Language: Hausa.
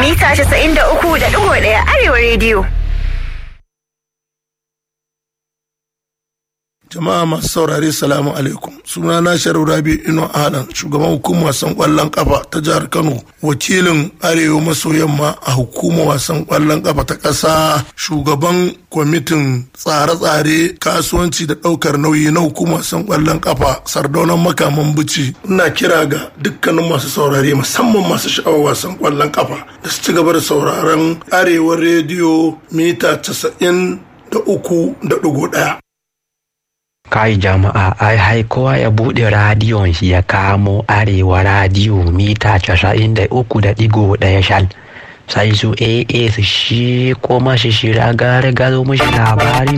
mita 93.1 Arewa rediyo. Jama'a masu saurare salamu alaikum. Suna na Sharif Rabi Ino Alan, shugaban hukumar wasan kwallon kafa ta jihar Kano, wakilin Arewa maso yamma a hukumar wasan kwallon kafa ta ƙasa, shugaban kwamitin tsare-tsare kasuwanci da ɗaukar nauyi na hukumar wasan kwallon kafa sardaunan makaman bici. Ina kira ga dukkanin masu saurare musamman masu sha'awar wasan kwallon kafa da su ci gaba da sauraron Arewa rediyo mita casa'in da uku da ɗigo ɗaya. kai jama'a ai hai kowa ya buɗe radiyon shi ya kamo arewa radiyo mita casa'in da uku da ɗigo ɗaya shal sai su aa su shi kuma shi shira gare gado mashi labari